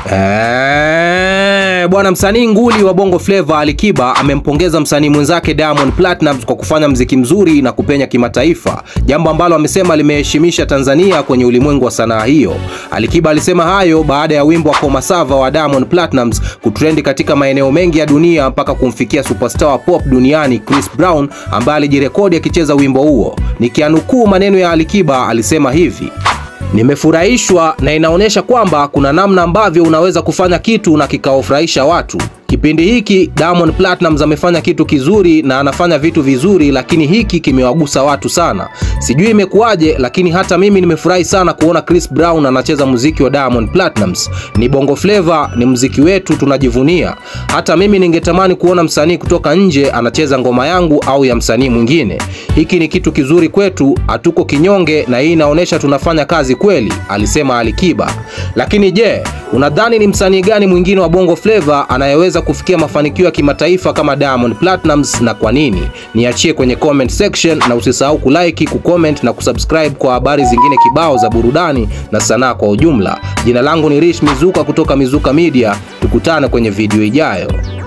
Eh, bwana msanii nguli wa Bongo Flava Alikiba amempongeza msanii mwenzake Diamond Platnumz kwa kufanya mziki mzuri na kupenya kimataifa, jambo ambalo amesema limeheshimisha Tanzania kwenye ulimwengu wa sanaa hiyo. Alikiba alisema hayo baada ya wimbo wa Komasava wa Diamond Platnumz kutrendi katika maeneo mengi ya dunia mpaka kumfikia superstar wa pop duniani Chris Brown ambaye alijirekodi akicheza wimbo huo. Nikianukuu maneno ya Alikiba, alisema hivi: Nimefurahishwa na inaonyesha kwamba kuna namna ambavyo unaweza kufanya kitu na kikaofurahisha watu. Kipindi hiki Diamond Platnumz amefanya kitu kizuri na anafanya vitu vizuri, lakini hiki kimewagusa watu sana. Sijui imekuwaje, lakini hata mimi nimefurahi sana kuona Chris Brown anacheza muziki wa Diamond Platnumz. Ni Bongo Flava, ni muziki wetu, tunajivunia. Hata mimi ningetamani kuona msanii kutoka nje anacheza ngoma yangu au ya msanii mwingine. Hiki ni kitu kizuri kwetu, hatuko kinyonge, na hii inaonyesha tunafanya kazi kweli, alisema Alikiba. Lakini je, unadhani ni msanii gani mwingine wa Bongo Flava anayeweza kufikia mafanikio ya kimataifa kama Diamond Platnumz na kwa nini? Niachie kwenye comment section na usisahau kulike, kucomment na kusubscribe kwa habari zingine kibao za burudani na sanaa kwa ujumla. Jina langu ni Rich Mizuka kutoka Mizuka Media. Tukutane kwenye video ijayo.